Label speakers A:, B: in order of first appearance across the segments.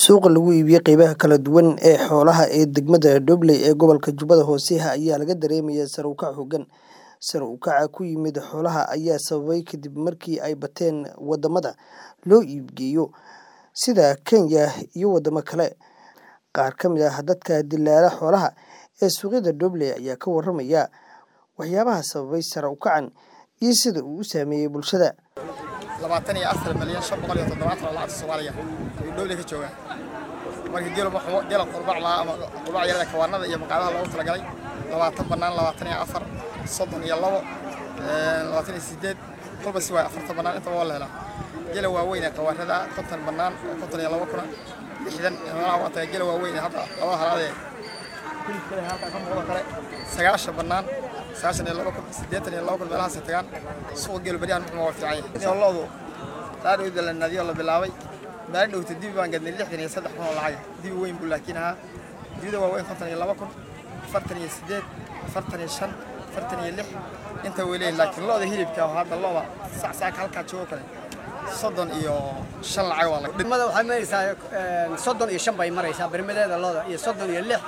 A: Suuqa lagu iibiyo qaybaha kala duwan ee xoolaha ee degmada Dobley ee gobolka Jubbada Hoose ayaa laga dareemayaa sare u kac xooggan. Sare u kaca ku yimid xoolaha ayaa sababay kadib markii ay bateen wadamada loo iibgeeyo sida Kenya iyo wadamo kale. Qaar ka mid ah dadka dilaala xoolaha ee suuqyada Dobley ayaa ka waramaya waxyaabaha sababay sare u kacan iyo sida uu u saameeyay bulshada.
B: labaatan iyo afar milyan shan boqol iyo toddobaatan oo lacagta Soomaaliya ayuu Dobley ka joogaa marka geel wuxuu geel qurbac laa ama qurbac yarada kawaanada iyo maqaadaha loogu talagalay labaatan bannaan labaatan iyo afar soddon iyo labo labaatan iyo sideed kolba si waay afartan bannaan intaba waa la helaa geela waaweyn ee kawaanada konton bannaan konton iyo labo kuna lixdan meelaha waa tahay geela waaweyn ee hadda labada halaadee hilibka leh halkaa ka muuqdo kale sagaashan bannaan sagaashan iyo labo kun siddeetan iyo labo kun meelahaas ay tagaan suuqa geelu baryahan muxuu waa fiican yahay sooloodu raadhowda la nadiyo la bilaabay maalin dhowta dibi baan gadnay lixdan iyo saddex kun oo lacag dibi weyn buu laakiin ahaa dibida waaweyn konton iyo labo kun afartan iyo siddeed afartan iyo shan afartan iyo lix inta way leeyihin laakiin looda hilibka oo hadda looda sacsaaka halkaa joogo kale soddon iyo shan lacag waa laga
C: degmada waxay maraysaa soddon iyo shan bay maraysaa bermadeeda looda iyo soddon iyo lix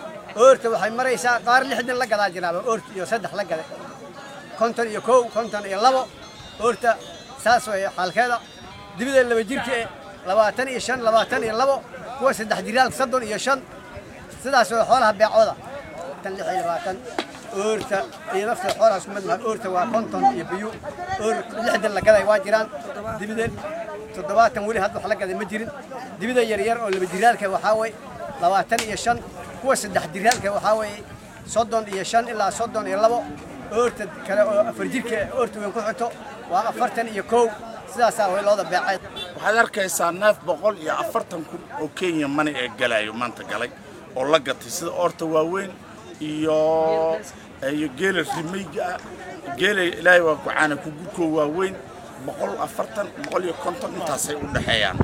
C: oorta waxay maraysaa qaar lixdan la gadaa jiraaba oorta iyo saddex la gada konton iyo kow konton iyo labo oorta saas way xaalkeeda dibida laba jirka eh labaatan iyo shan labaatan iyo labo kuwa saddex jiraalka soddon iyo shan sidaas way xoolaha beecooda tan lix iyo labaatan oorta iyo nafta xoolaha isku mid maha oorta waa konton iyo biyu oor lixdan la gaday waa jiraan dibida toddobaatan weli hadda wax la gaday ma jirin dibida yaryar oo laba jiraalka waxaa way labaatan iyo shan kuwa saddex jiraalka waxaa weeye soddon iyo shan ilaa soddon iyo labo oorta kale oo afar jirka oorta weyn ku xigto waa afartan iyo kow sidaasaa way looda beecay
D: waxaad arkaysaa neef boqol iyo afartan kun oo kenya mani ee galayo maanta galay oo la gatay sida oorta waaweyn iyo iyo geela rimayga ah geela ilaahay waa kucaana kugurkoo waaweyn boqol afartan boqol iyo konton intaasay u dhexeeyaan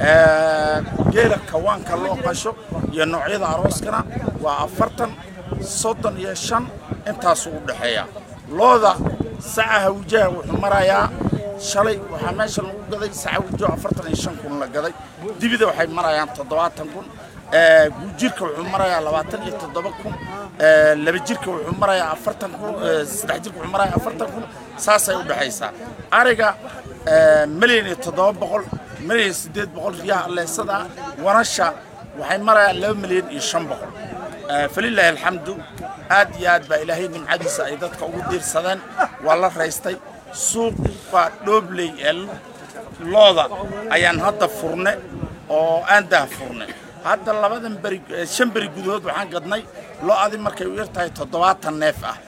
D: geela kawaanka loo qasho iyo noocyada arooskana waa afartan soddon iyo shan intaasuu u dhexeeyaa looda saca hawjaha wuxuu marayaa shalay waxaa meesha lagu gaday saca hawjaha afartan iyo shan kun la gaday dibida waxay marayaan toddobaatan kun guujirka wuxuu marayaa labaatan iyo toddoba kun laba jirka wuxuu marayaa afartan kun saddex jirka wuxuu marayaa afartan kun saasay u dhexaysaa ariga milyan iyo toddoba boqol milyan iyo siddeed boqol riyaha alleesada wanasha waxay marayaan laba milyan iyo shan boqol falilaahi alxamdu aad iyo aad baa ilaahay nimcadiisa ay dadka ugu diirsadeen waa la raystay suuqa dhoobley ee looda ayaan hadda furne oo aan dah furne hadda labadan beri shan beri gudahood waxaan gadnay lo-adi markay u yar tahay toddobaatan neef ah